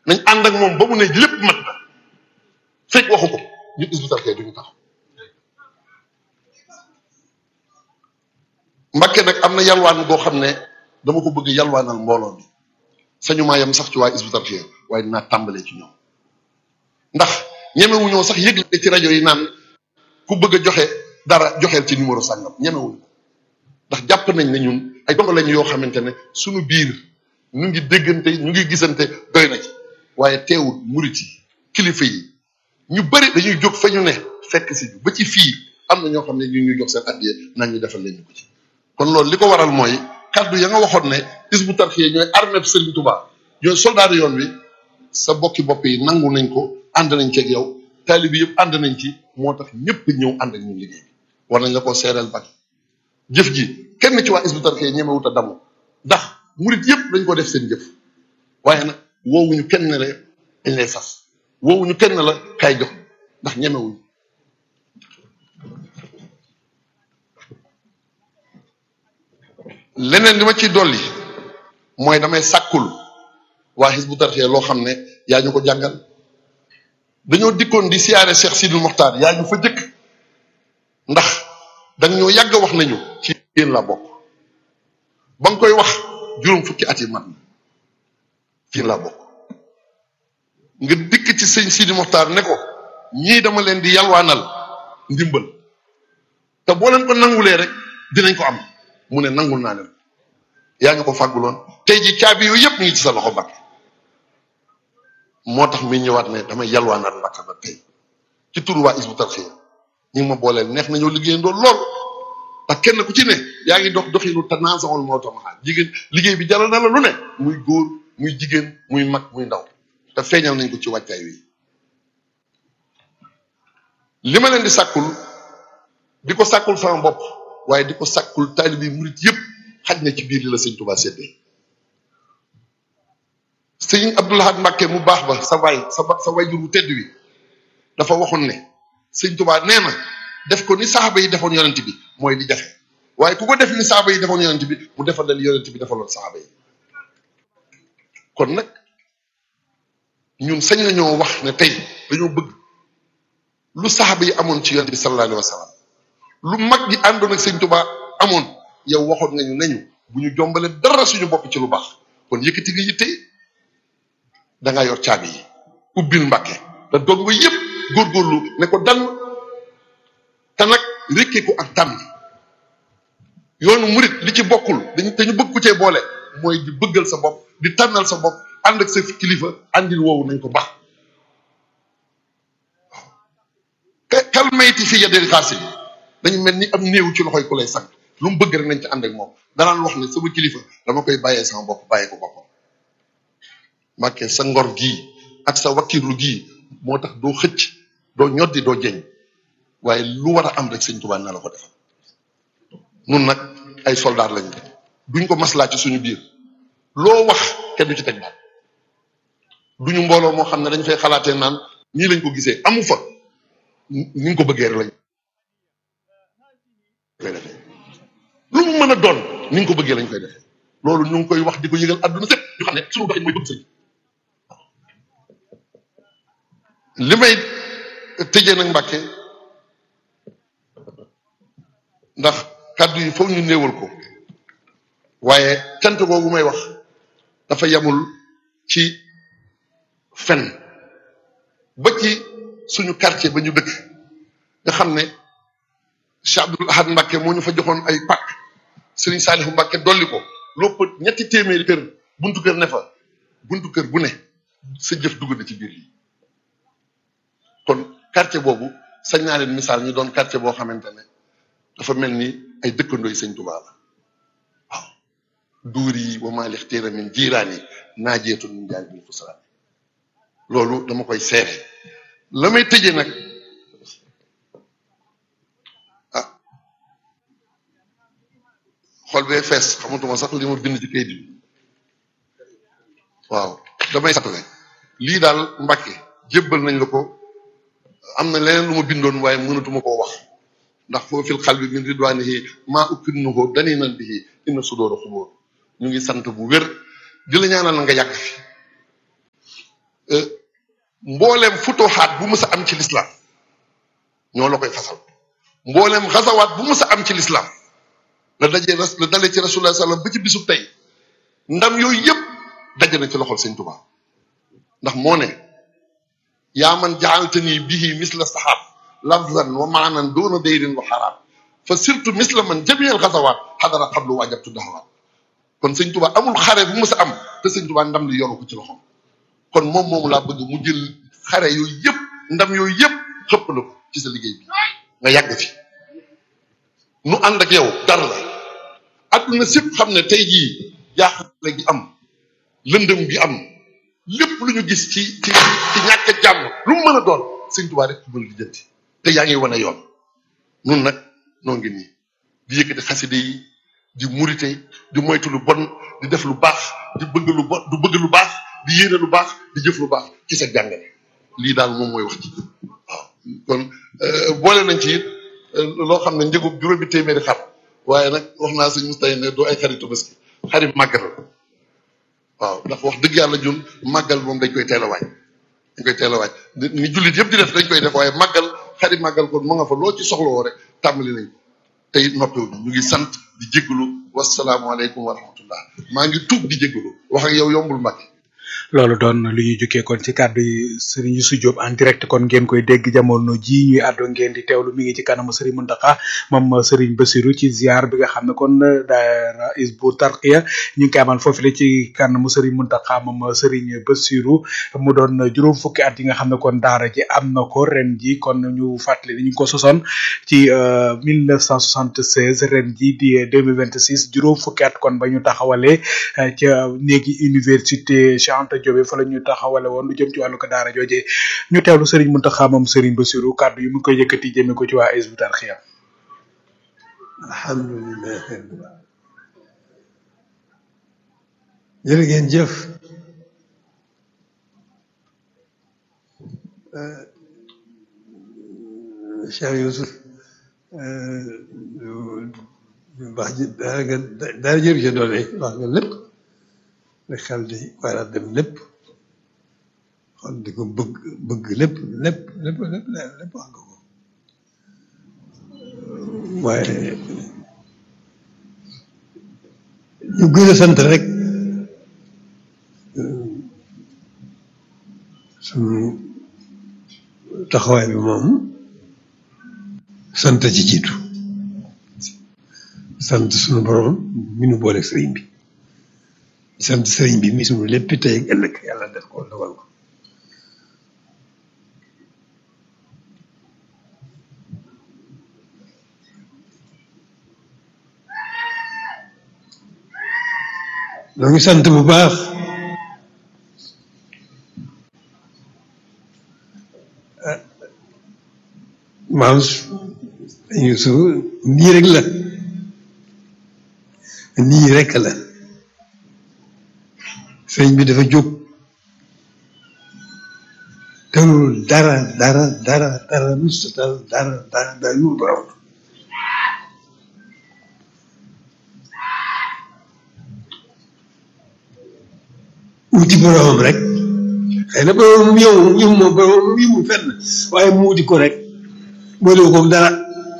nañ ànd ak moom ba mu ne lépp mat na fekk waxu ko ñu Hizbut Tarqiyyah duñu taxaw Mbàkke nag am na yalwaan boo xam ne dama ko bëgg yalwaanal mbooloo mi sañu maa yem sax ci waa Hizbut Tarqiyyah waaye dinaa tàmbalee ci ñoom ndax ñemewuñoo sax yëgle ci rajo yi naan ku bëgg a joxe dara joxeel ci numéro sàngam ñemewuñu ko ndax jàpp nañ ne ñun ay dongo lañ yoo xamante ne suñu biir ñu ngi déggante ñu ngi gisante doy na ci waaye teewul murit yi kilifa yi ñu bëri dañuy jóg fa ñu ne fekk si ba ci fii am na ñoo xam ne ñu ñuy jox seen addiya naan ñu defal leen ñu ko ci kon loolu li ko waral mooy kaddu ya nga waxoon ne Hizbut Tarqiyyah ñooy armée Serigne Touba ñooy soldaar yoon wi sa bokki bopp yi nangu nañ ko ànd nañ ci ak yow taalibi yëpp ànd nañ ci moo tax ñëpp ñëw ànd ak ñun liggéey bi war nañ la koo seereel bak jëf ji kenn ci waa Hizbut Tarqiyyah ñemewut a damu ndax murit yëpp dañ ko def seen jëf waaye nag woowuñu kenn ne la dañ lay sas woowuñu kenn ne la kaay jox ndax ñemewuñu leneen li ma ciy dolli mooy damay sàkkul waa Hizbut Tarqiyyah loo xam ne yaa ñu ko jàngal dañoo dikkoon di siyaare Cheikh Sidil Mokhtar yaa ñu fa jëkk ndax danga ñoo yàgg wax nañu ci yéen la bokk ba nga koy wax juróom fukki at yi mat na ci laa bokk nga dikk ci sëñ Sidil Mokhtar ne ko ñii dama leen di yalwaanal ndimbal te boo leen ko nangulee rek dinañ ko am mu ne nangul naa leen yaa ñu ko fàgguloon tey ji caabi yooyu yëpp ñu ngi ci sa loxo Mbàkke moo tax mi ñëwaat ne damay yalwaanaat Mbàkke ba tey ci turu waa Hizbut Tarqiyyah ñi ngi ma booleel neex nañoo liggéeyandoo lool ndax kenn ku ci ne yaa ngi dox doxinu tanaasaxul moo tamaxaa jigéen liggéey bi jaral na la lu ne muy góor muy jigéen muy mag muy ndaw te feeñal nañ ko ci wàccaay wi li ma leen di sàkkul di ko sàkkul sama bopp waaye di ko sàkkul taalibi murit yëpp xaj na ci biir li la sëñ Tuubaa séddee sëñ Abdul Ahad Mbàkke mu baax ba sa waay sa ba sa wayjur bu tedd wi dafa waxoon ne sëñ Tuubaa nee na def ko ni saxaaba yi defoon yonent bi mooy di jafe waaye ku ko def ni saxaaba yi defoon yonent bi mu defal la li yonent bi defaloon saxaaba yi kon nag ñun sañ nañoo wax ne tey dañoo bëgg lu saxaaba yi amoon ci yonent bi sallallahu alayhi wa sallam lu mag ñi àndoon ak sëñ Tuubaa amoon yow waxoon nga ñu nañu bu ñu jombale dara suñu bopp ci lu baax kon yëkkati nga yitte da ngaa yor caabi yi ubbil Mbàkke te dog nga yëpp góorgóorlu ne ko dan te nag rékkee ko ak tànn yoonu murit li ci bokkul dañ te ñu bëgg ku cee boole mooy di bëggal sa bopp di tànnal sa bopp ànd ak sa kilifa àndil woowu nañ ko baax kal mayti fi yadil xaasim dañu mel ni am néew ci loxoy ku lay sang lu mu bëgg rek nañ ci ànd ak moom danaan wax ne sama kilifa dama koy bàyyee sama bopp bàyyee ko boppam Mbàkke sa ngor gii ak sa wakkirlu gii moo tax doo xëcc doo ñoddi doo jeñ waaye lu war a am rek sëñ Tuubaa na la ko defal nun nag ay soldaar lañ duñ ko maslaa ci suñu biir loo wax kenn du ci teg baat duñu mbooloo moo xam ne dañ fay xalaatee naan nii lañ ko gisee amu fa ni ñu ko bëggee rek lañ koy defee lu mu mën a doon ni ñu ko bëggee lañ koy defee loolu ñu ngi koy wax di ko yëgal àdduna sépp ñu xam ne suñu doxin mooy bëgg sëñ li may tëjee nag Mbàkke ndax kàddu yi foog ñu néewal ko waaye cant googu may wax dafa yamul ci fen ba ci suñu quartier ba ñu dëkk nga xam ne Cheikh Abdoul Ahad Mbàkke moo ñu fa joxoon ay pàkk Serigne Saalihu Mbàkke dolli ko lopp ñetti téeméeri kër buntu kër ne fa buntu kër bu ne sa jëf dugg na ci biir yi kon quartier boobu sañ naa leen misaal ñu doon quartier boo xamante ne dafa mel ni ay dëkkandooy sëñ Tuubaa la waaw duur yi wa maa lixtiira min jiiraan yi naajeetun min jaay bil fusraan loolu dama koy seere la may tëjee nag ah xol bee fees xamatuma sax li ma bind ci kayit bi waaw damay satale lii daal Mbàkke jébbal nañ la ko am na leneen lu ma bindoon waaye mënatuma koo wax ndax foo fil xal bi min ridwaanihi maa ukkinnuhu dani nan bihi inna sudóora xubóor ñu ngi sant bu wér di la ñaanal na nga yàgg fi mbooleem futuxaat bu mus a am ci lislaam ñoo la koy fasal mbooleem xasawaat bu mus a am ci lislaam la dajee la dalee ci rasulullah sallam ba ci bisub tey ndam yooyu yëpp daje na ci loxol sëñ Tuubaa ndax moo ne yaa man jaaltani bihi misla saxaab lafzan wa maanan doona dayrin wa xaraam fa surtout misla man jamiel xasawaat xadara xablu waajabtu daxawaat kon sëñ Tuubaa amul xare bu mus a am te sëñ Tuubaa ndam li yoru ko ci loxom kon moom moomu laa bëgg mu jël xare yooyu yëpp ndam yooyu yëpp xëpp na ko ci sa liggéey bi nga yàgg fi nu ànd ak yow dara la adduna sépp xam ne tey jii jaaxle gi am lëndëm gi am lépp lu ñu gis ci ci ci ñàkk a jàmm lu mu mën a doon sëñ Tuubaa rek mën di jënti te yaa ngi wane yoon nun nag noo ngi nii di yëkkati xaside yi di murite di moytu lu bon di def lu baax di bëgg lu bon du bëgg lu baax di yéene lu baax di jëf lu baax ci sa jàngale lii daal moom mooy wax ci waaw kon boole nañ ci it loo xam ne njëgu juróomi téeméeri xar waaye nag wax naa sëñ Moustapha ne doo ay xaritu Tabaski xarit màggal waaw ndax wax dëgg yàlla ñun màggal moom dañ koy teel a waaj dañ koy teel a waaj ni jullit yëpp di def dañ koy def waaye màggal xarit màggal kon mu nga fa loo ci soxlawoo rek tàmbali nañ ko te it noppiwuñu ñu ngi sant di jégalu wasalaamualeykum wa rahmatullah maa ngi tuub di jégalu wax ak yow yombul Mbàkke loolu doon lu ñuy jukkee kon ci kàddu yi Serigne Youssou Diop en direct kon ngeen koy dégg jamono ji ñuy àddo ngeen di teewlu mi ngi ci kanamu Serigne Mountakha moom Serigne Bassirou ci ziar bi nga xam ne kon daara Hizbut Tarqiyyah ñu ngi koy amal foofu la ci kanamu Serigne Mountakha moom Serigne Bassirou mu doon juróom fukki at yi nga xam ne kon daara ji am na ko ren ji kon ñu fàttali ni ñu ko sosoon ci 1976 ren ji di 2026 juróom fukki at kon ba ñu taxawalee ca néegi université Cheikh Anta Diop fa la ñu taxawale woon lu jëm ci wàllu ko daara jooje ñu teewlu Serigne Mountakha moom Serigne Bassirou kàddu yi mu ngi koy yëkkati jëmee ko ci waa Hizbut Tarqiyyah alhamdulilah jërë ngeen jëf Cheikh Youssouf wax ji dara nga dara jëru ca doole wax nga lépp rek xel di war a dem lépp xol di ko bëgg bëgg lépp lépp lépp lépp lépp wax nga ko waaye ñu gën a sant rek suñu taxawaay bi moom sant ci jiitu sant suñu borom mi nu boole sëriñ bi sant sëriñ bi mi suñu lépp tey ak ëllëg yàlla def ko dogal ko ñoo ngi sant bu baax maam Yuusu nii rek la nii rek la sëñ bi dafa jóg telul dara dara dara dara mustatal dara dara dara yu borom wuti boromam rek xëy na boromam yow yow moom boromam yëmul fenn waaye mu wuti ko rek boole ko dara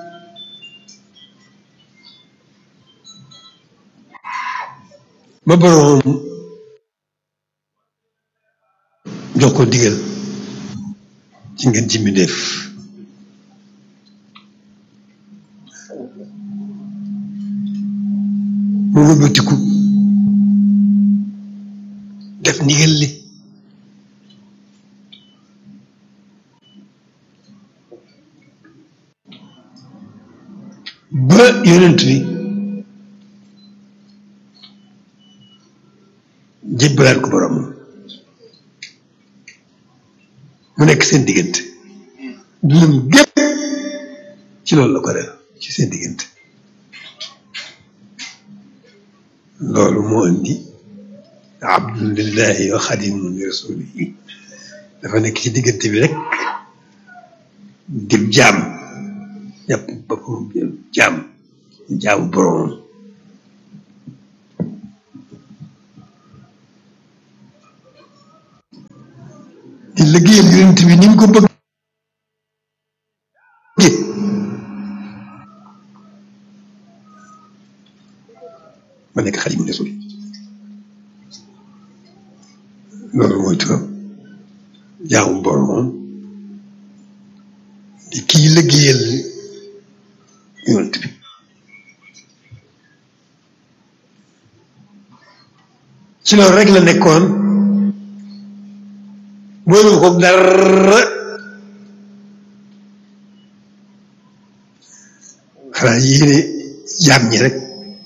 ba boromam jox ko digal ci ngeen ci mi def mu wëlbatiku def ndigal li ba yonent bi jébbalaat ko borom mu nekk seen diggante dundam gépp ci loolu la ko def ci seen diggante loolu moo indi abdulillahi wa xadimun li rasulihi dafa nekk ci diggante bi rek dib jaam jàpp boppam jaam jaamu boromam liggéeyal yonent bi ni mu ko bëgg ma nekk Xaadimu Rasuul loolu mooy turam jaamu boromam di kii liggéeyal yonent bi ci loolu rek la nekkoon boolu ko dara xanaa yéene jaam ñi rek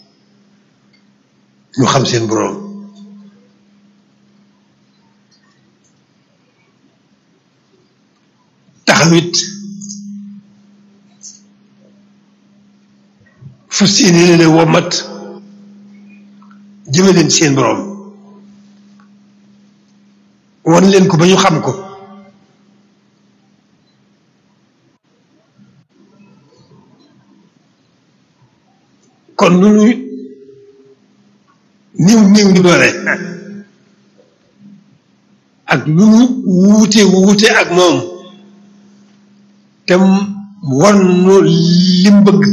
ñu xam seen borom taxawit fu seeni leen womat jëme leen seen borom wan leen ko ba ñu xam ko kon lu ñu niw niw di doole ak lu ñu wuute wuute ak moom te war nu lim bëgg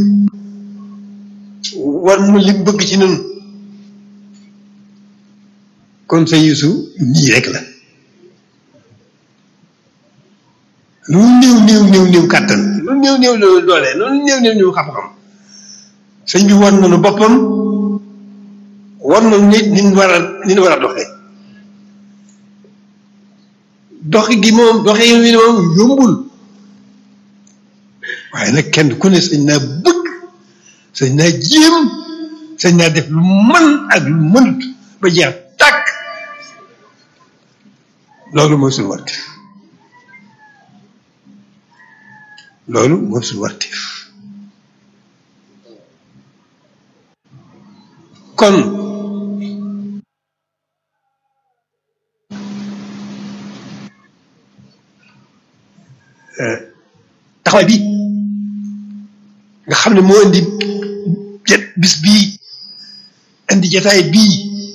war nu lim bëgg ci nun kon sa Yuusu nii rek la lu néew néew néew néew kàttan lu néew néew néew doole lu néew néew néew xam-xam sëñ bi war nañu boppam war nañu nit ni ñu war a ni ñu war a doxee doxi gi moom doxe yi moom yombul waaye nag kenn ku ne sañ naa bëgg sañ naa jéem sañ naa def lu mën ak lu mënut ba jeex tàkk loolu mooy suñu warteef loolu mooy suñu warteef kon taxawaay bi nga xam ne moo indi jet bis bii indi jataay bii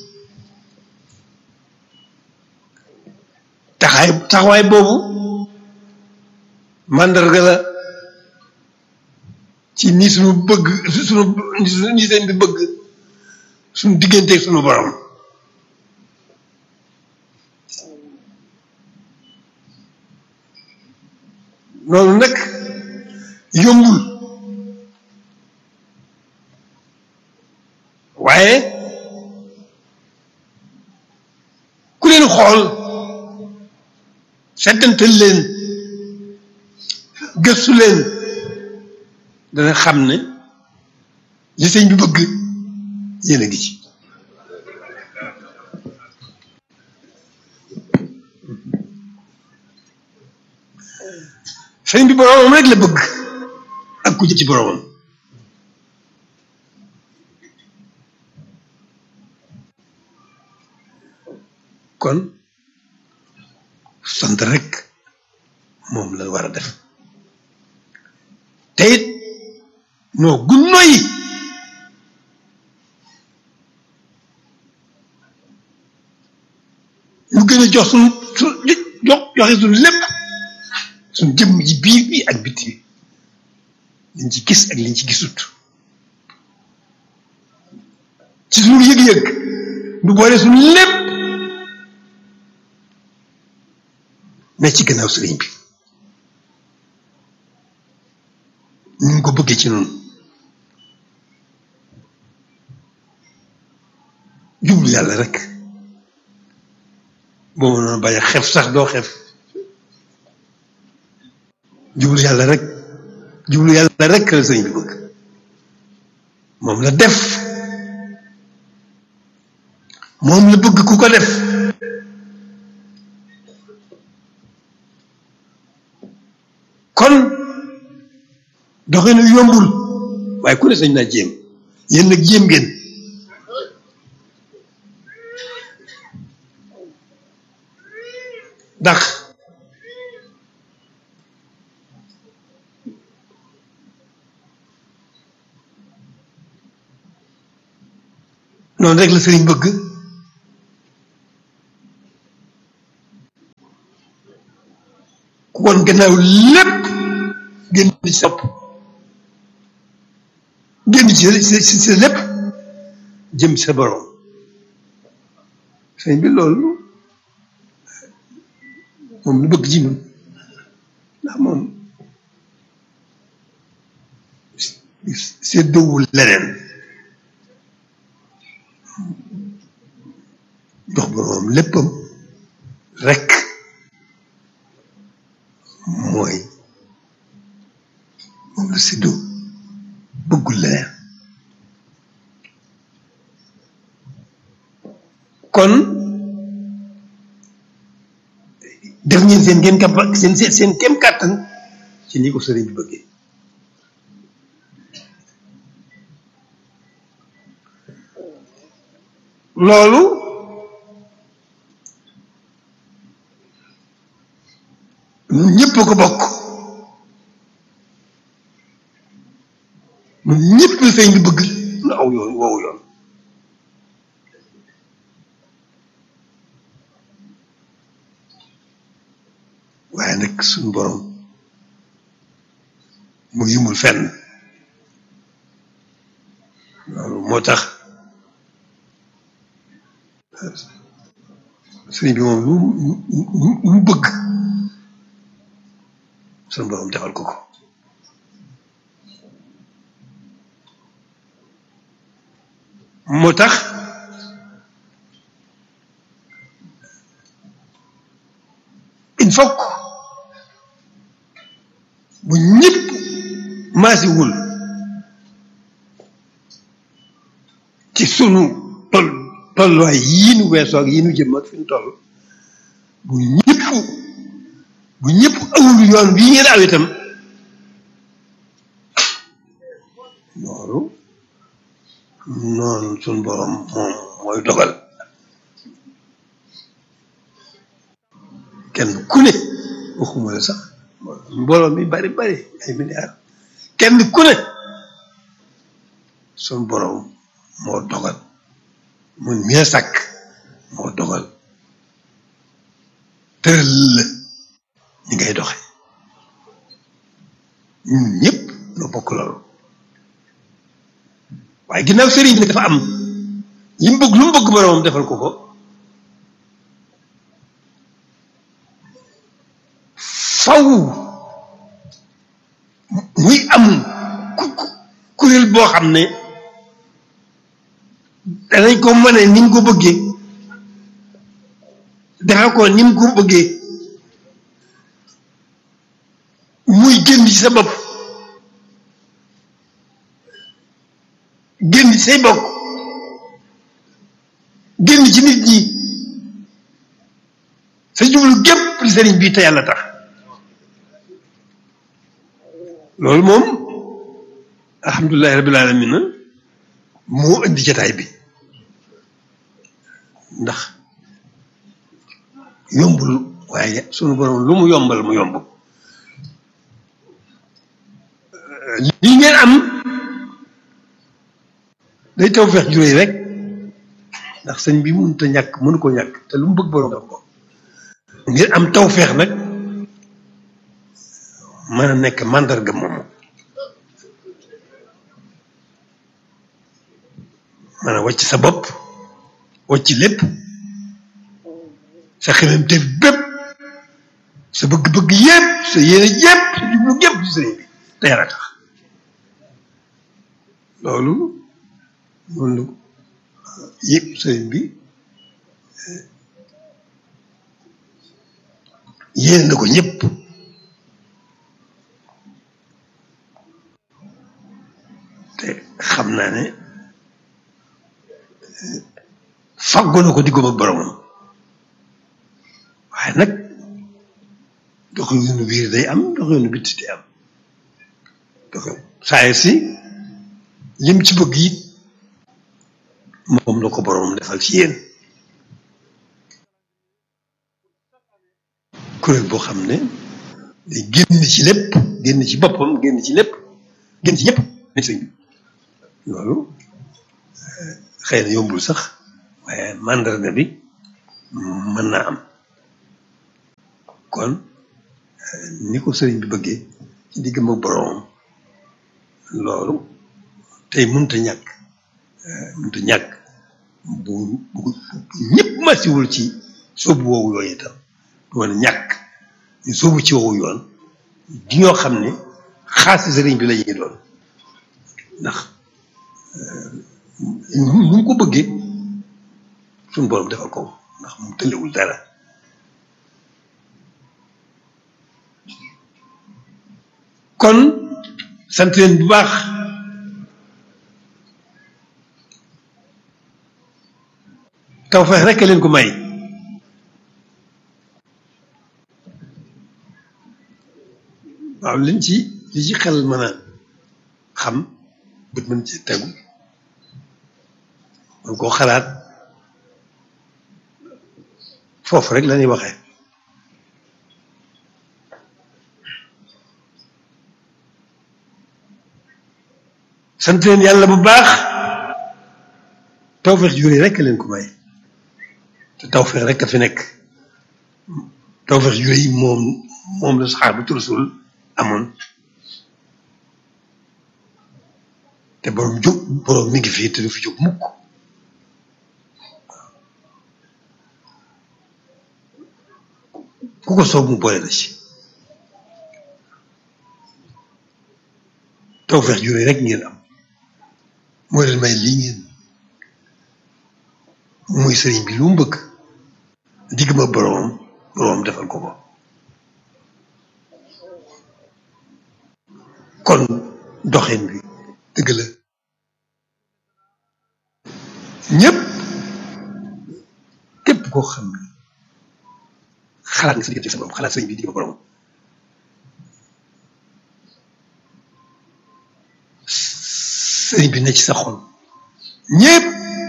taxawaay taxawaay boobu màndarga la ci ni suñu bëgg suñu ni seen bi bëgg suñu digganteeg suñu borom loolu nag yombul waaye ku leen xool settantal leen gëstu leen dana xam ne li sëñ bi bëgg yéen a ngi ci sëñ bi boroomam rek la bëgg ak ku jëm ci boroomam kon sant rek moom la war a def te it noo gun noyi ñu gën a jox suñu su jox joxe suñu lépp suñu jëmm ji biir bi ak biti bi liñ ci gis ak liñ ci gisut ci suñu yëg-yëg du boole suñu lépp ne ci gannaaw sëriñ bi ñu ngi ko bëggee ci noonu jublu yàlla rek boo mënoon bañ a xef sax doo xef jublu yàlla rek jublu yàlla rek la sëñ bi bëgg moom la def moom la bëgg ku ko def kon doxinu yombul waaye ku ne sañ naa jéem yéen nag jéem ngeen ndax noonu rek la sëriñ bëgg ku woon gannaaw lépp génn ci sa bopp génn ci sa sa lépp jëm ci sa borom sëñ bi loolu moom lu bëgg ci ñun ndax moom séddowul leneen jox boroomam léppam rekk mooy moom la séddoo bëggul leneen kon def ngeen seen ngeen kap seen seen seen kem kàttan ci ni ko sëriñ bi bëggee loolu ñun ñëpp ko bokk ñun ñëpp la sëriñ bi bëgg nu aw yoon woowu yoon waaye nag suñu borom mu yimul fenn loolu moo tax sëriñ bi moom lu lu lu bëgg suñu borom defal ko ko moo tax il faut que bu ñëpp maasiwul ci sunu toll tolluwaay yii nu weesoo ak yii nu jëm ak fi nu toll bu ñëpp bu ñëpp awul yoon bii ngeen aw itam loolu noonu sunu borom moom mooy dogal kenn ku ne waxuma la sax mbooloo mi bari bari ay milliards kenn ku ne sunu borom moo dogal mun mie sàkk moo dogal tëral la ñi ngay doxe ñun ñëpp noo bokk loolu waaye ginnaaw sëriñ bi nag dafa am li mu bëgg lu mu bëgg boromam defal ko ko faw muy am ku kuréel boo xam ne danañ ko mën ni mu ko bëggee defal ko ni mu ko bëggee muy génn ci sa bopp génn ci say bokk génn ci nit ñi sa jublu gépp li sëriñ bii te yàlla tax loolu moom alhamdulilahi rabbil alamin moo indi jataay bi ndax yombul waaye sunu borom lu mu yombal mu yomb lii ngeen am day taw feex juróoy rek ndax sëñ bi mënut a ñàkk mënu ko ñàkk te lu mu bëgg borom def ko ngeen am taw feex nag mën a nekk màndarga moomu mën a wàcc sa bopp wàcc lépp sa xemem te bépp sa bëgg-bëgg yépp sa yéene yépp sa jublu yépp ci sëriñ bi te yàlla tax loolu loolu yëpp sëriñ bi yéene na ko ñëpp te xam naa ne fàggu na ko diggam ak boromam waaye nag doxalinu biir day am doxalinu bitti day am doxal saa si lim ci bëgg it moom la ko boromam defal ci yéen kuréel boo xam ne day génn ci lépp génn ci boppam génn ci lépp génn ci ñëpp ne sëñ bi loolu xëy na yombul sax waaye mandarga bi mën naa am kon ni ko sëriñ bi bëggee ci diggam ak boroomam loolu tey mënta ñàkk mënta ñàkk bu bu ñëpp masiwul ci sóobu woowu yoon itam du mën a ñàkk ñu sóobu ci woowu yoon di ñoo xam ne xaasi sëriñ bi la ñuy doon ndax nu mu ko bëggee suñu borom defal ko ndax mu tëlewul dara kon sant leen bu baax tawfeex rekk leen ko may waaw liñ ci li ci xel mën a xam bët mën ci tegu man koo xalaat foofu rek la ñuy waxee sant leen yàlla bu baax tawfeex jure rek leen ko may te tawfeex rek a fi nekk tawfeex jure yi moom moom la saxaabatu rasul amoon te borom jóg borom mi ngi fii te du fi jóg mukk ku ko soob mu boole la ci tawfeex jure rek ngeen am moo leen may lii ngeen muy sëriñ bi lu mu bëgg digg ma boroomam boroomam defal ko ko kon doxin bi dëgg la ñëpp képp koo xam ne xalaat nga sa diggante sa borom xalaat sëriñ bi digg ma boroomam sëriñ bi ne ci sa xol ñëpp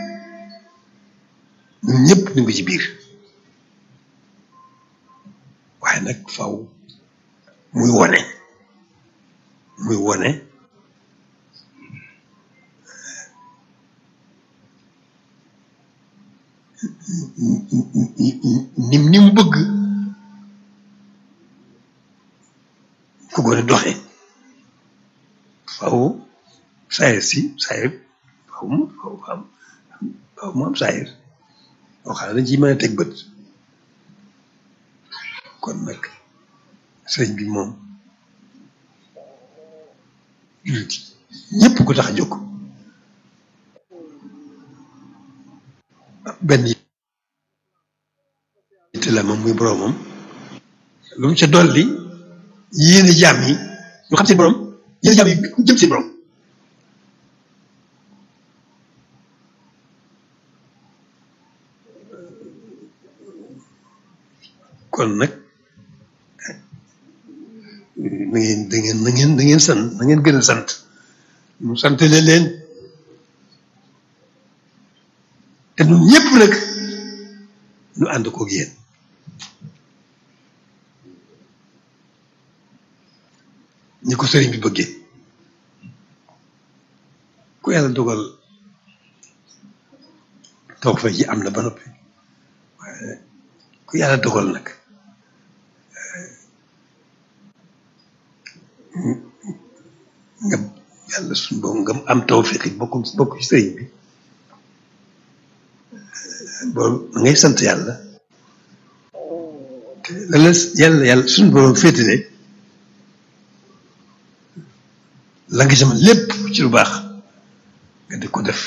ñun ñëpp ñu ngi ci biir waaye nag faw muy wone muy wone ni ni mu bëgg ku gën a doxe faw saayir si saayir faw mu faw am faw mu am saayir yoo xam ne dañ ciy mën a teg bët kon nag sëriñ bi moom jullit ñëpp ko tax a jóg benn yitte la moom muy boroomam lu mu ca dolli yéene jaam yi ñu xam seen borom yéene jaam yi jëm seen borom kon nag na ngeen da ngeen na ngeen da ngeen sant na ngeen gën a sant mu sant leen te ñun ñëpp nag ñu ànd koog yéen ñi ko sëriñ bi bëggee ku yàlla dogal toog fa ji am na ba noppi waaye ku yàlla dogal nag nga yàlla suñu borom nga am tawfiq bokk bokk ci sëriñ bi boobu da ngay sant yàlla te la la yàlla yàlla suñu borom féetale la nga sama lépp ci lu baax nga di ko def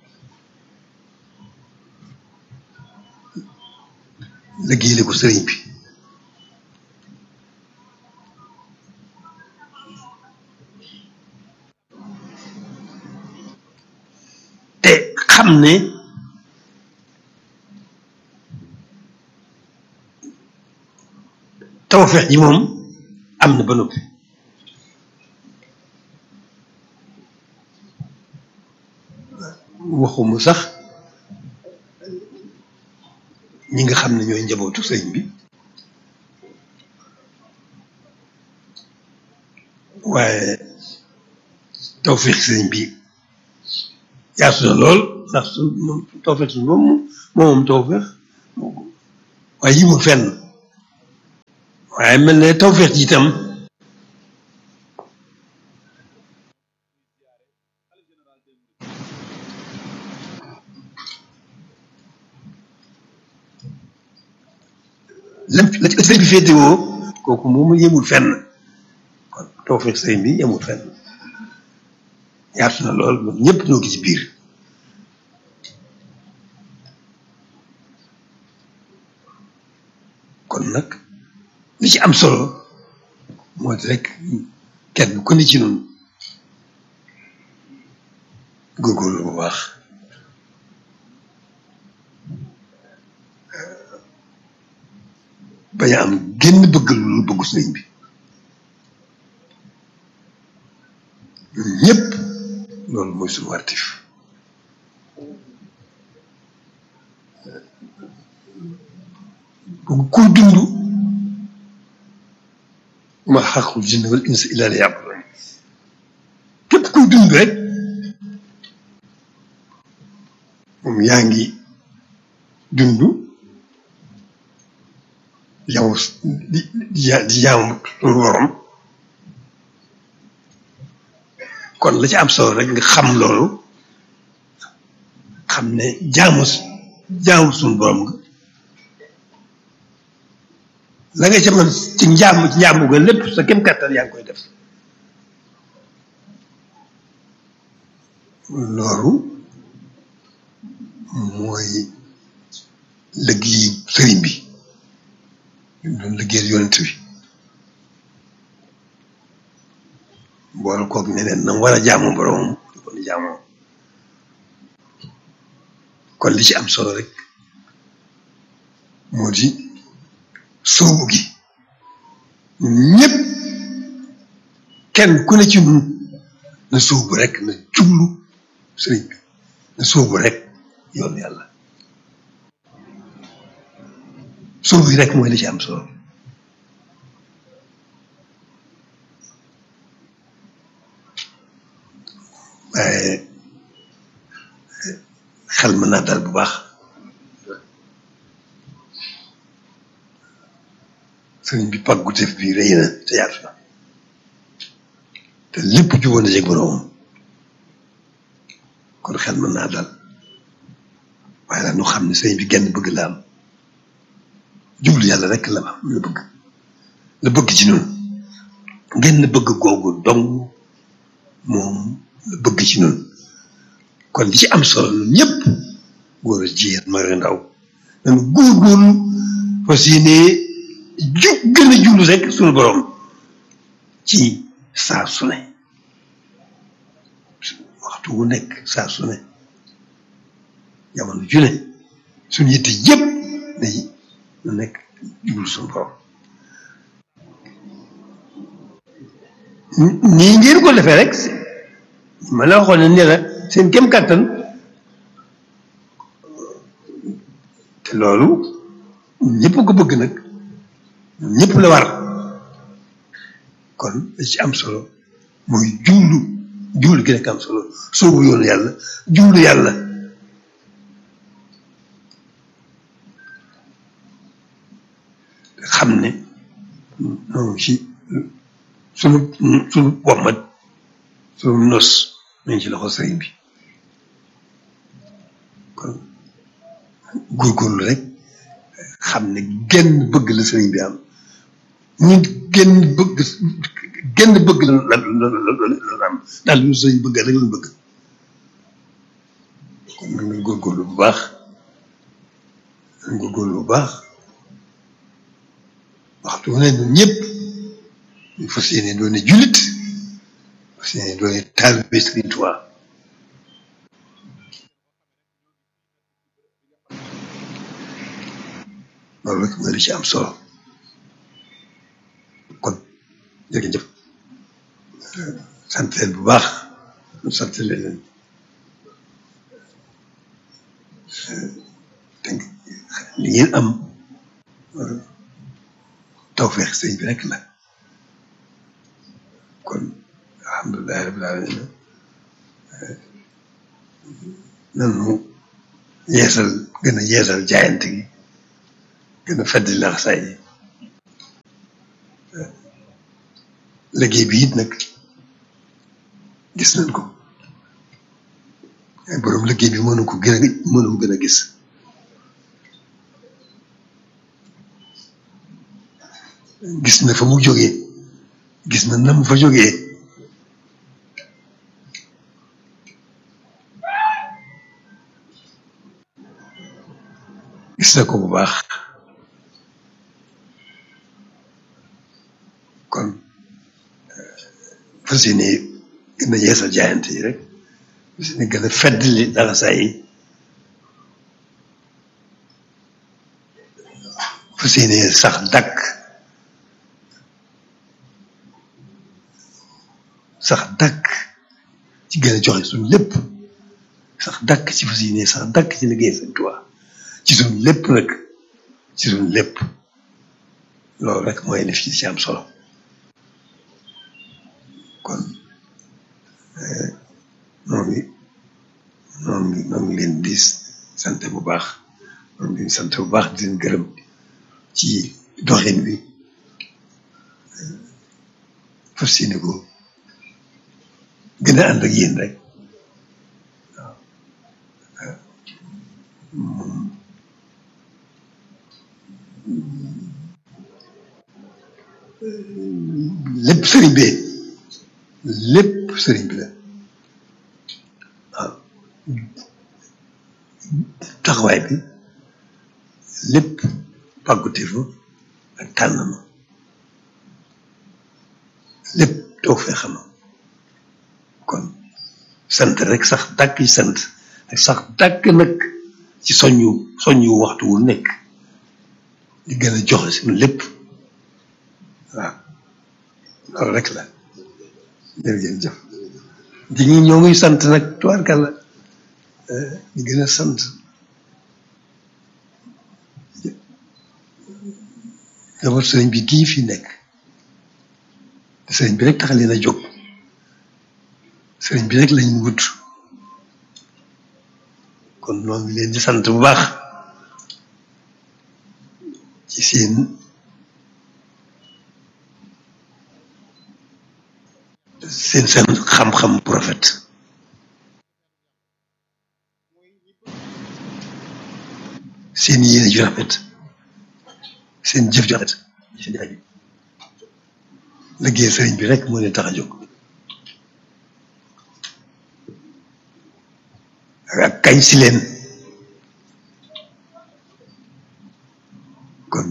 liggéeyale ko sëriñ bi te xam ne tawfeex ji moom am na ba noppi waxuma sax ñi nga xam ne ñooy njabootu sëñ bi waaye tawfeex sëñ bi yaatu na lool ndax su moom tawfeex suñu moom moom moom tawfeex waaye yimul fenn waaye mel ne tawfeex ji itam lépp la ci sëriñ bi féetewoo kooku moom yemul fenn kon tawfeex sëriñ bi yemul fenn yaatu na lool ñun ñëpp ñoo ngi ci biir kon nag li ci am solo moo di rek kenn ku ne ci noonu góorgóorlu bu baax bañ a am génn bëgg lu bëggu sëriñ bi ñun ñëpp loolu mooy suñu wartif bu kuy dund ma xaqul jinne wal insa illa li yàbudun képp kuy dund rek moom yaa ngi dund yow di di di jaamu suñu borom kon la ci am solo rek nga xam loolu xam ne jaamu jaamu suñu borom nga la nga ca mën ci njaam ci njaamu ga lépp sa kem kàttan yaa ngi koy def loolu mooy liggéey sëriñ bi doon liggéeyal yonent bi boole koog ne leen na war a jaamu boromam di ko ni jaamoo kon li ci am solo rek moo di soobu gi ñëpp kenn ku ne ci ñun na soobu rek na jublu sëriñ bi na soobu rek yoon yàlla soobu yi rek mooy li ci am solo waaye xel mën naa dal bu baax sëriñ bi pàggu tef bi rëy na te yaatu na te lépp juboon na jeg boroomam kon xel mën naa dal waaye nag nu xam ne sëriñ bi genn bëgg la am jublu yàlla rek la am la bëgg la bëgg ci noonu genn bëgg googu dong moom la bëgg ci noonu kon li ci am solo ñun ñëpp góor a jigéen mag a ndaw nañu góorgóorlu fas yéene ju gën a jublu rek suñu borom ci saa su ne waxtu wu nekk saa su ne jamono ju ne suñu yitte yëpp day lu nekk jublu suñu borom nii ngeen ko defee rek ma la waxoon ne ne la seen kem kàttan te loolu ñëpp ko bëgg nag ñëpp la war kon li ci am solo mooy jublu jublu gi nekk am solo soobu yoonu yàlla jublu yàlla xam ne noonu ci sunu sunu wommat sunu nos nañ ci loxo sëriñ bi kon góorgóorlu rek xam ne genn bëgg la sëriñ bi am ñu genn bëgg genn bëgg la la la la am daal lu sëriñ bëgg rek lañ bëgg kon nag nañ góorgóorlu bu baax nañ góorgóorlu bu baax waxtu wu ne ñun ñëpp ñu fas yéene doone jullit fas yéene doone taalibe Sëriñ Tuubaa loolu rek mooy li ci am solo kon jërëjëf sant leen bu baax sant leen li ngeen am tawfeex sëñ bi rek la kon alhamdulilahi rabbil alamin nanu yeesal gën a yeesal jaayante gi gën a feddi laxasaay yi liggéey bi it nag gis nañ ko borom liggéey bi mënu ko gën a mënu ko gën a gis gis na fa mu jógee gis na nam fa jógee gis na ko bu baax kon fas yéene gën a yeesal jaayante yi rek fas yéene gën a feddali dara saa yi fas yéene sax dàkk sax dàkk ci gën a joxe suñu lépp sax dàkk ci fas yéene sax dàkk ci liggéey Sëñ Tuubaa ci suñu lépp nag ci suñu lépp loolu rek mooy def ci ci am solo kon noo ngi noo ngi noo ngi leen di sant bu baax noo ngi leen sant bu baax di leen gërëm ci doxin bi fas yéene ko gën a ànd ak yéen rek waaw lépp sëriñ bi lépp sëriñ bi la waaw taxawaay bi lépp pàgguteefu ak tànn ma lépp toog fee xam kon sant rek sax dàkk ci sant ak sax dàkk nag ci soññu soññu waxtu wu nekk di gën a joxe suñu lépp waaw loolu rek la jërëjëf di ñu ñoo ngi sant nag tubaarkàlla di gën a sant d'abord sëriñ bi gii fi nekk te sëriñ bi rek tax leen a jóg sëriñ bi rek lañu wut kon noo ngi leen di sant bu baax ci seen seen seen xam-xam bu rafet seen yéene ju rafet seen jëf ju rafet seen aju liggéey sëriñ bi rek moo leen tax a jóg ak kañ si leen kon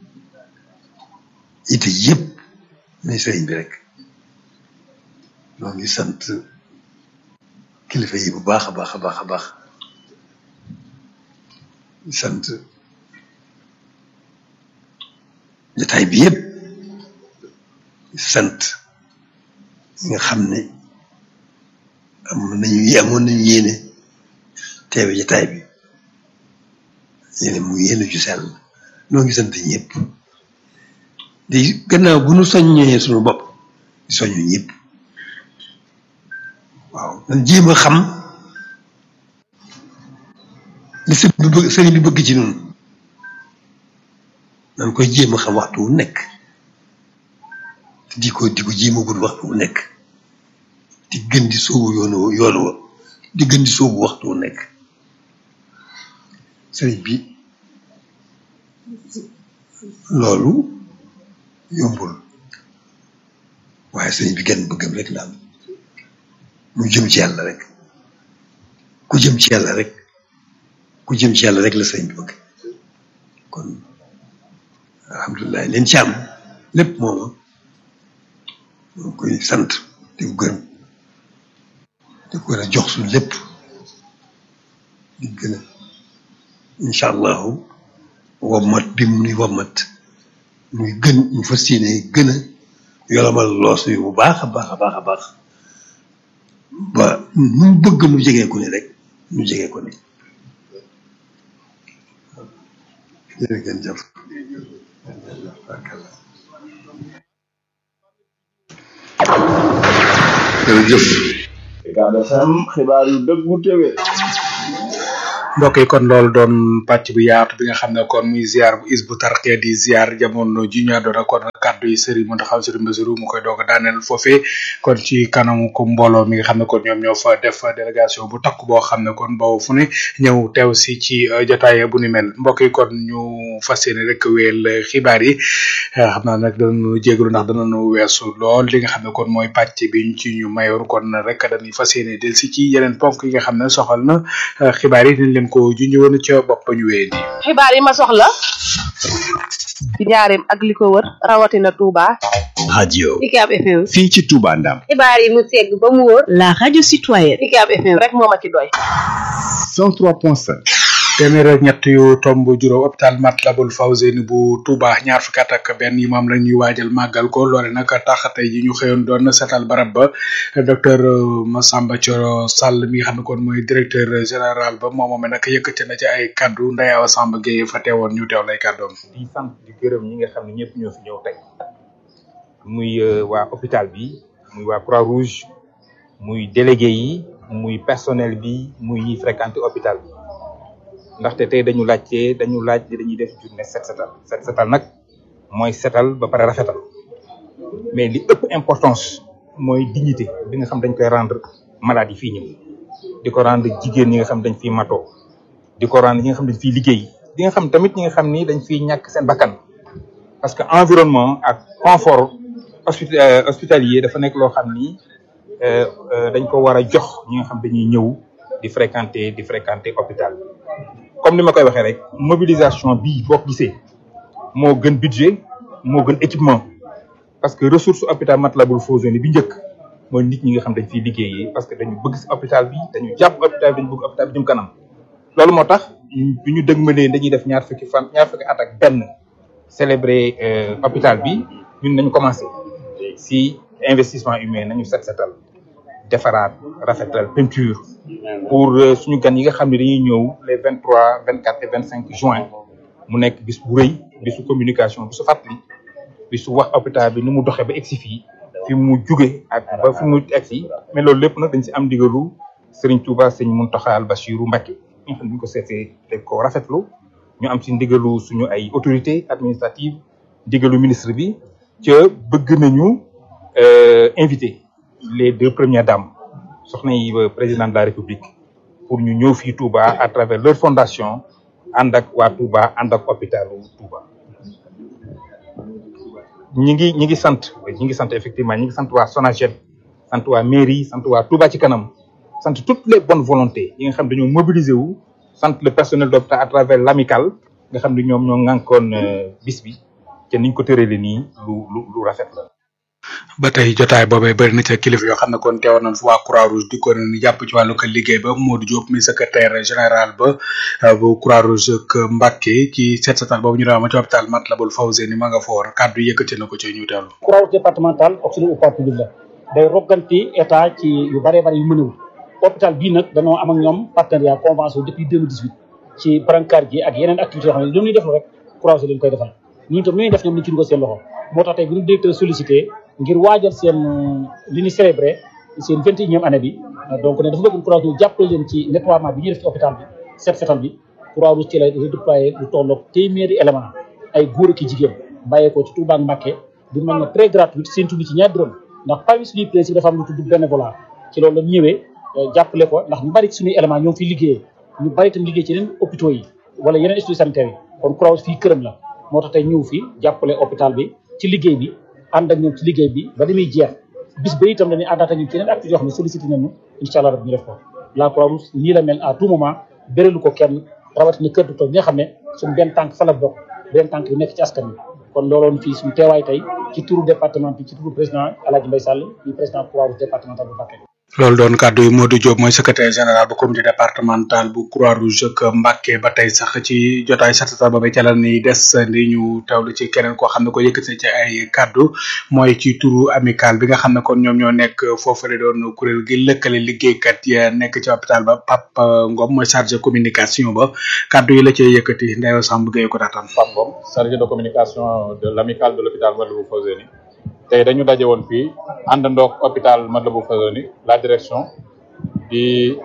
ite yëpp ne sëriñ bi rek noo ngi sant kilifa yi bu baax a baax a baax a baax di sant jotaay bi yëpp di sant ñi nga xam ne am nañu amoon nañu yéene teewe jotaay bi yéene mu yéene ju sell noo ngi sant ñëpp di gannaaw bu nu soññee suñu bopp di soññu ñëpp waaw nan jéem a xam li sëriñ bi bëgg sëriñ bi bëgg ci ñun nan koy jéem a xam waxtu wu nekk te di ko di ko jéem a gudd waxtu wu nekk di gën di sóobu yoonu yoonu wa di gën di sóobu waxtu wu nekk sëriñ bi loolu yombul waaye sëriñ bi genn bëggam rek la am mu jëm ci yàlla rek ku jëm ci yàlla rek ku jëm ci yàlla rek la sëriñ bi bëgg kon alhamdulilah leen ci am lépp mooma moo koy sant di ko gërëm di ko gën a jox suñu lépp di gën a incha allahu wommat bi mu nuy wommat muy gën ñu fas yéene gën a yolomal loos yu bu baax a baax a baax a baax ba nu mu bëgg nu jegee ko ni rek nu jegee ko ni jërë ngeen jëf jërëjëf Ucab FM xibaar yu dëggu téwé mbokk yi kon loolu doon pàcc bu yaatu bi nga xam ne kon muy ziar bu is bu tarxee di ziar jamono ji ñu àndoon ak kon kàddu yi Serigne Mountakha Serigne Bassirou mu koy doog a daaneel foofee kon ci kanamu ko mbooloo mi nga xam ne kon ñoom ñoo fa def délégation bu takk boo xam ne kon boobu fu ne ñëw teew si ci jotaay bu ni mel mbokk yi kon ñu fas yéene rek wéel xibaar yi xam naa nag danañu jégalu ndax danañu weesu lool li nga xam ne kon mooy pàcc bi ñu ci ñu mayoon kon rek dañuy fas yéene del si ci yeneen ponk yi nga xam ne soxal na xibaar yi dañ leen ko junj woon ca bopp ñu wéyee nii. xibaar yi ma soxla ci njaareem ak li ko wër rawatina Touba. radio UCAB FM. fii ci Touba Ndam xibaar yi mu segg ba mu wóor. La radio citoyenne. UCAB FM rek moo ma ci doy. 103.5 téeméer ak ñett yu tomb juróom hôpital Matlaboul Fawzeyni bu Touba ñaar fukki at ak benn yi moom la ñuy waajal màggal ko loole nag tax tey ji ñu xëyoon doon seetal barab ba docteur Massamba Thioro Sall mi nga xam ne kon mooy directeur général ba moom moom nag yëkkate na ci ay kaddu Ndeye Awa Samba Gueye fa teewoon ñu teew lay kàddoom. di sant di gërëm ñi nga xam ne ñëpp ñoo fi ñëw tey muy waa hôpital bi muy waa Croix Rouge muy délégué yi muy personnel bi muy ñiy fréquenté hôpital bi. ndaxte tey dañu laajte dañu laaj dañuy def journée set setal set setal nag mooy setal ba pare rafetal mais li ëpp importance mooy dignité bi nga xam dañ koy rendre malade yi fii ñëw di ko rendre jigéen ñi nga xam dañ fiy matoo di ko rendre ñi nga xam dañ fiy liggéey di nga xam tamit ñi nga xam ni dañ fiy ñàkk seen bakkan parce que environnement ak confort hospitalier dafa nekk loo xam ni dañ ko war a jox ñi nga xam dañuy ñëw di fréquenter di fréquenter hôpital comme ni ma koy waxee rek mobilisation bii boo ko gisee moo gën budget moo gën équipement parce que ressource hôpital Matlaboul Fawzeyni bi njëkk mooy nit ñi nga xam dañ fiy liggéeyee parce que dañu bëgg si hôpital bi dañu jàpp hôpital bi dañu bëgg hôpital bi jëm kanam loolu moo tax bi ñu dëgmalee dañuy def ñaar fukki fan ñaar fukki at ak benn célébrer hôpital bi ñun nañu commencé si investissement humain nañu set setal defaraat rafetal peinture pour suñu gan yi nga xam ne dañuy ñëw les vingt trois vingt quatre et vingt cinq juin mu nekk bis bu rëy bisu communication bisu fàttali bisu wax hôpital bi ni mu doxee ba egsi fii fi mu juge ak ba fi mu egsi mais loolu lépp nag dañ si am ndigalu Serigne Touba Serigne Mountakha Al Bachirou Mbacké ñi nga xam ne bu ñu ko seetee dañ ko rafetlu ñu am si ndigalu suñu ay autorité administrative ndigalu ministre bi ca bëgg nañu invité les deux premières dames soxna yi président de la république pour ñu ñëw fii Touba à travers leur fondation ànd ak waa Touba ànd ak hôpitalu Touba. ñi ngi ñi ngi sant ñi ngi sant effectivement ñi ngi sant waa SONAGED sant waa mairie sant waa Touba ci kanam sant toutes les bonnes volontés yi nga xam dañoo mobiliser wu sant le personnel d'hôpital à travers l'amical nga xam ne ñoom ñoo ŋànkoon bis bi te niñ ko tëralee nii lu lu lu rafet la. ba tey jotaay boobee bëri na ca kilifa yoo xam ne kon teewoon nañ fa waa croix rouge di ko ni jàpp ci wàllu ko liggéey ba Modou Diop mi secrétaire général ba bu croix rouge ak Mbacké ci set setal boobu ñu doon ma ci hôpital Matlaboul Fawzeyni ma nga foor kàddu yëkkati na ko ci ñu teewlu croix rouge départemental auxiliaire au public la day rogganti état ci yu bëree bëri yu mënewul hôpital bii nag dañoo am ak ñoom partenariat convention depuis 2018 ci brancard gi ak yeneen activités yoo xam ne lu ñuy def rek croix rouge lañ koy defal ñun tam lu ñuy def ñoom ñu ci dugal seen loxo moo tax tey bu ñu directeur sollicité ngir waajal seen li ñu célébré seen vingt et unième année bi donc ne dafa bëgg croix rouge jàppale leen ci nettoiement bi ñuy def ci hôpital bi set setal bi croix rouge ci lay redéployé lu tolloog téeméeri élément ay góor ak i jigéen bàyyeekoo ci Touba ak Mbacké di mën na très gratuite seen tudd ci ñaar dërëm ndax parmi suñuy principe dafa am lu tudd bénévolat ci loolu la ñëwee jàppale ko ndax ñu bari ci suñuy élément ñoo ngi fiy liggéeyee ñu bari itam liggéey ci yeneen hôpitaux yi wala yeneen instituts sanitaires yi kon croix rouge fii këram la moo tax tey ñëw fi jàppale hôpital bi ci liggéey bi ànd ak ñoom ci liggéey bi ba damuy jeex bis ba itam dañuy àndaat ak ñun ci yeneen activités yoo xam ne sollicité nañu incha allah rab ñu def ko la croix rouge nii la mel à tout moment bérélu ko kenn rawatina kër docteur bi nga xam ne suñu benn tànk fa la bokk benn tànk bi nekk ci askan wi kon looloon fii suñu teewaay tey ci turu département bi ci turu président El Hadj Mbaye Sall di président croix rouge départemental bu Mbacké loolu doon kàddu yi Modou Diop mooy secrétaire général bu comité départemental bu croix rouge ak Mbacké ba tey sax ci jotaay satata ba ca la ni des ni ñu teewlu ci keneen koo xam ne ko yëkkati ci ay kàddu mooy ci turu amical bi nga xam ne kon ñoom ñoo nekk foofule doon kuréel gi lëkkale liggéeykat ya nekk ci hôpital ba Pape Ngom mooy chargé communication ba kàddu yi la cee yëkkati Ndeyo Samb Gueye ko daataan Pape Ngom chargé de communication de l'amical de l'hôpital Matlaboul Fawzeyni tey dañu daje woon fii àndandoog hôpital Matlaboul Fawzeyni la direction di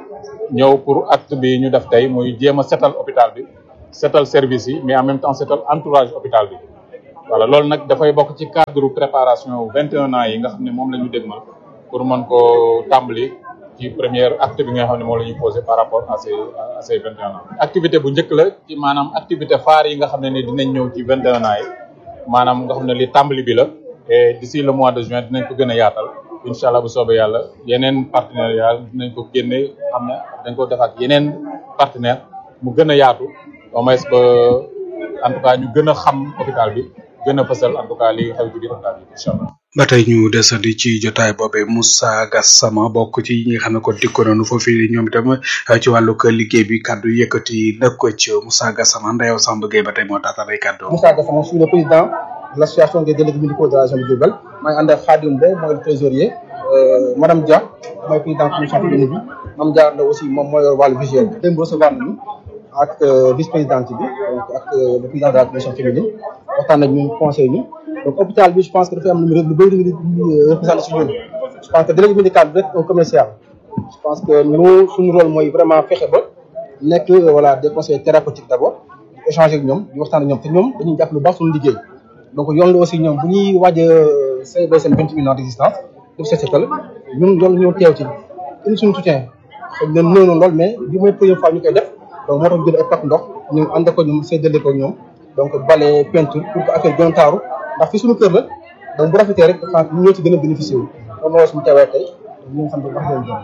ñëw pour acte bi ñu def tey muy jéem a setal hôpital bi setal service yi mais en même temps setal entourage hôpital bi voilà loolu nag dafay bokk ci cadre préparation vingt et un ans yi nga xam ne moom la ñu dégmal pour mën koo tàmbali ci première acte bi nga xam ne moom la ñuy posé par rapport à ces à ces vingt et un ans activité bu njëkk la ci maanaam activité phare yi nga xam ne ni dinañ ñëw ci vingt et un ans yi maanaam nga xam ne li tàmbali bi la et d'ici le mois de juin dinañ ko gën a yaatal incha allah bu soobee yàlla yeneen partenariat dinañ ko génne xam ne dañ ko def ak yeneen partenaire mu gën a yaatu au moins ba en tout cas ñu gën a xam hôpital bi gën a fësal en tout cas li xew ci biir hôpital bi incha allah. ba tey ñu desandi ci jotaay boobee Moussa Gassama bokk ci ñi nga xam ne kon dikko nañu foofu ñoom itam ci wàllu liggéey bi kaddu yëkkati nag ko ci Moussa Gassama Ndeyaw Samb Gueye ba tey moo taataan ay kaddu. Moussa Gassama je suis le président de l'association des délégués médicaux de la région de Diourbel maa ngi ànd ak Khadim Mbow mooy le trésorier madame Dia mooy président commission féminine bi Mame Dia Ndaw aussi moom mooy yor wàllu visuel bi. démb recevoir nañu ak vice présidente bi donc ak le président de la commission féminine waxtaan nañ ñu conseil ñu donc hôpital bi je pense que dafay am lu lu bëri lu ñu représenté si ñun je pense que délégué médical bi rek un commercial je pense que nous suñu rôle mooy vraiment fexe ba nekk voilà des conseils thérapeutiques d' abord di échanger ak ñoom di waxtaan ak ñoom te ñoom dañuy jàpp lu baax suñu liggéey donc yoon la aussi ñoom bu ñuy waaj a célébrer seen vingt et un ans d' existence def set setal ñun yoon ñoo teew ci indi suñu soutien xëy na néew na lool mais bi mooy première fois ñu koy def donc moo tax jël ay pack ndox ñu ànd ko ñoom séddale ko ñoom donc bale peinture pour que affaire gën a taaru ndax fi suñu kër la donc bu rafetee rek xanaa ñu ñoo ci gën a bénéficié wu loolu moo suñu teewaay tey ñu ngi xam ne wax leen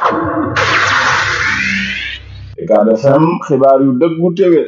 Ucab FM xibaar yu dëggu téwé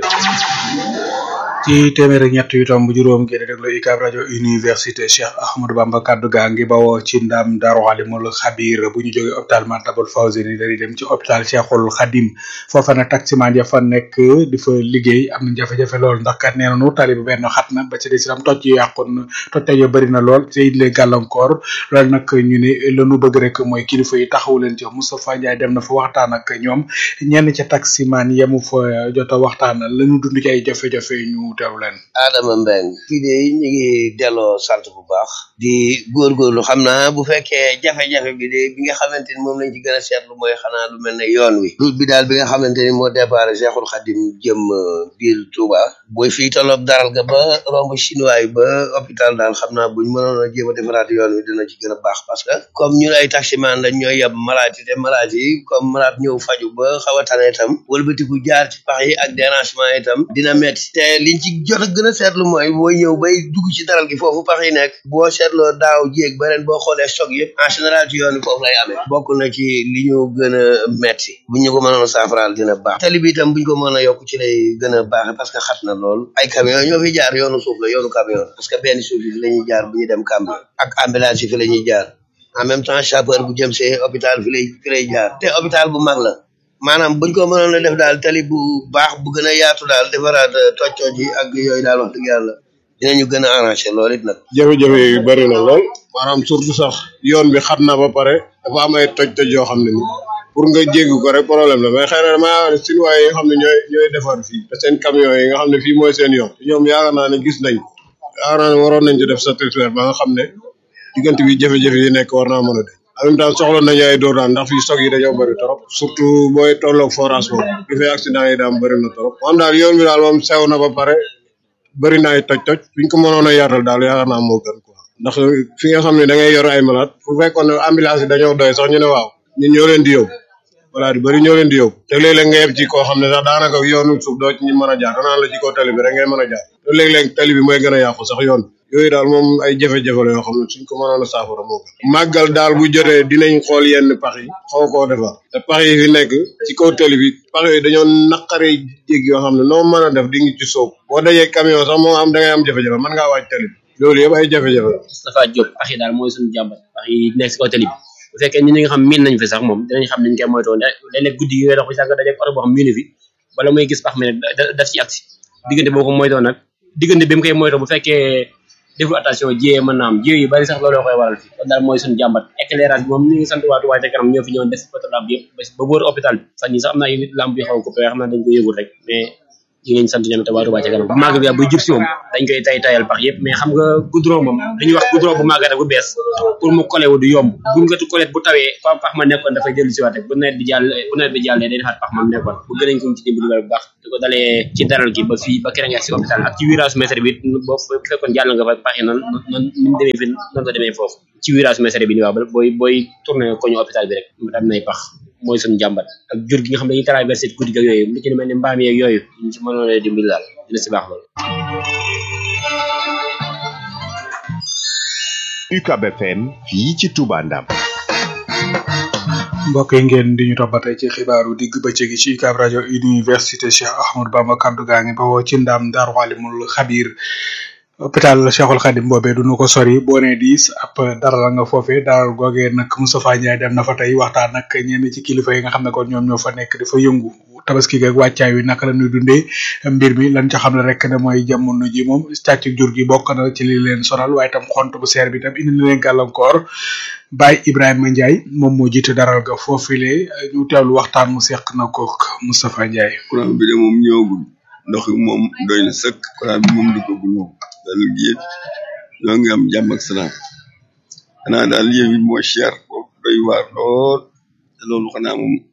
ci téeméer ak ñett yu tomb juróom ngeen di déglu UCAB rajo université Cheikh Ahmadou Bamba kaddu gaa ngi bawoo ci ndam Daaru Alimul Xabir bu ñu jógee hôpital Matlaboul Fawzeyni dañuy dem ci hôpital Cheikhul Khadim foofa nag taximan ya fa nekk di fa liggéey am na jafe-jafe lool ndax kat nee nañu tali bi benn xat na ba ci des itam toj yi yàqoon na toj toj ya bëri na lool te it lay gàllankoor loolu nag ñu ne la ñu bëgg rek mooy kilifa yi taxawu leen ci Moustapha Ndiaye dem na fa waxtaan ak ñoom ñenn ca taximan yemu fa jot a waxtaan la ñu dund ci ay jafe-jafe ñu teew leen Adama Mbeng fii de ñu ngi delloo sant bu baax di góorgóorlu xam naa bu fekkee jafe-jafe bi de bi nga xamante ni moom lañ ci gën a seetlu mooy xanaa lu mel ne yoon wi route bi daal bi nga xamante ni moo départ Cheikhul Khadim jëm biir Touba booy fii tolloog daral ga ba romb chinois yi ba hôpital daal xam naa buñ mënoon a jéem a defaraat yoon wi dina ci gën a baax parce que comme ñun ay taximan lañ ñooy yab malade yi te malade yi comme malade ñëw faju ba xaw a tane itam wëlbatiku jaar ci pax yi ak dérangement itam dina metti te liñ ci jot a gën a seetlu mooy booy ñëw bay dugg ci daral gi foofu pax yi nekk boo seetloo daaw jéeg ba ren boo xoolee choc yëpp en général ci yoon wi foofu lay amee bokk na ci li ñu gën a metti bu ñu ko mënoon a saafaraal dina baax tali bi itam buñ ko mën a yokk ci lay gën a baax parce que xat na lool ay camion ñoo fi jaar yoonu suuf la yoonu camion parce que benn suuf yi fi la ñuy jaar bu ñu dem camion ak ambulance yi fi la ñuy jaar en même temps chauffeur bu jëm see hôpital fi lay fi lay jaar te hôpital bu mag la maanaam buñ ko mënoon a def daal tali bu baax bu gën a yaatu daal defaraat toj-toj yi ak yooyu daal wax dëgg yàlla dinañu gën a arrangé loolu it nag. jafe-jafe yi bëri na lool maanaam surtout sax yoon bi xat na ba pare dafa am ay toj-toj yoo xam ne ni pour nga jéggi ko rek problème la mais xëy na damaa wax ne sinuwaay yi nga xam ne ñooy ñooy defar fii te seen camion yi nga xam ne fii mooy seen yoon ñoom yaakaar naa ne gis nañ ko yaakaar naa ne waroon nañ ci def satisfaire ba nga xam ne diggante bi jafe-jafe yi nekk war naa mën a de en même temps soxla nañu ay dóor daan ndax fii stock yi dañoo bëri trop surtout booy tolloog forage boobu li fay accident yi daam bëri na trop moom daal yoon bi daal moom sew na ba pare bëri na ay toj-toj fi ñu ko mënoon a yaatal daal yaakaar naa moo gën quoi ndax fi nga xam ne da ngay yor ay malade bu fekkoon ne ambulance yi dañoo doy sax ñu ne waaw ñun ñoo leen di yóbbu voilà di bëri ñoo leen di yóbbu te léeg-léeg nga yeb ci koo xam ne sax daanaka yoonu suuf doo ci ñu mën a jaar danaan la ci kaw tali bi rek ngay mën a jaar te léeg-léeg tali bi mooy gën a yàqu sax yoon yooyu daal moom ay jafe-jafe la yoo xam ne suñ ko mënoon a saafara moo gën màggal daal bu jotee dinañ xool yenn pax yi xaw koo defar te pax yi fi nekk ci kaw tali bi pax yooyu dañoo naqaree jéggi yoo xam ne noo mën a def di ngi ci soob boo dajee camion sax moo am da ngay am jafe-jafe mën ngaa wàcc tali bi loolu yëpp ay jafe-jafe la Moustapha Diop pax yi daal mooy suñu jàmbat pax yi nekk si kaw tali bi bu fekkee ñi nga xam miin nañ fi sax moom dinañ xam niñ koy moytoo léeg-léeg guddi gi ngay dox bi sax nga dajeeg oto boo xam miinu fi bala muy gis pax mi nag daf ci agsi diggante boo ko moytoo nag diggante bi mu koy moytoo bu fekkee deful attention jiyee mën naa am jiye yu bari sax looloo koy waral fi kon daal mooy suñu jàmbat éclairage bi moom ñu ngi sant waa Touba ca kanam ñoo fi ñëwoon def photo lamp yëpp ba wër hôpital bi sax ñi sax am na ay lamp yu xaw a coupé xam naa dañ ko yëgul rek mais ñu ngi leen sant ñoom te waa Touba ca kanam màgg bi buy jub si moom dañ koy tay tayal pax yëpp mais xam nga goudron moom dañuy wax goudron bu màgg rek bu bees pour mu collé wu du yomb bu nga collé bu tawee fa pax ma nekkoon dafay dellu si waat rek bu nawet bi jàll bu nawet bi jàllee day defaat pax ma nekkoon bu gën a ko ci dimbali bu baax di ko dalee ci daral gi ba fii ba kere nga si hôpital ak ci virage mètre bi boo fekkoon jàll nga fa pax yi noonu noonu ni mu demee fi noonu la demee foofu ci virage mètre bi ni waaw booy booy tourné ko ñu hôpital bi rek am nay pax mooy suñu jàmbat ak jur gi nga xam ne dañuy traversé guddi ga yooyu lu ci mel ni mbaam yeeg yooyu ñu ci mënoon a dimbali daal dina si baax loolu UCAB FM fii ci Touba Ndam mbokk yi ngeen di ñu toppatee ci xibaaru digg bëccëg ci UCAB rajo université Cheikh Ahmadou Bamba kaddu gaa ngi bawoo ci ndam Daaru Alimul Xabir hôpital Cheikhul Khadim boobee du nu ko sori boo nee diis ab dara la nga foofee daral googee nag Moustapha Ndiaye dem na fa tey waxtaan ak ñenn ci kilifa yi nga xam ne kon ñoom ñoo fa nekk di fa yëngu tabaski geeg wàccaay wi naka la ñuy dundee mbir mi lan ca xam ne rek ne mooy jamono ji moom càcc jur gi bokk na ci li leen sonal waaye tam xont bu seer bi tam indi na leen gàllankoor Baye Ibrahima Ndiaye moom moo jiite daral ga foofile ñu teewlu waxtaan mu seq na ko Moustapha Ndiaye. courant bi de moom ñëwagul ndox mi moom doy na sëkk courant bi moom duggagul moom daal gi yëpp ñoo ngi am jàmm ak salaam xanaa daal yéen it moo cher boobu doy waar lool te loolu xanaa moom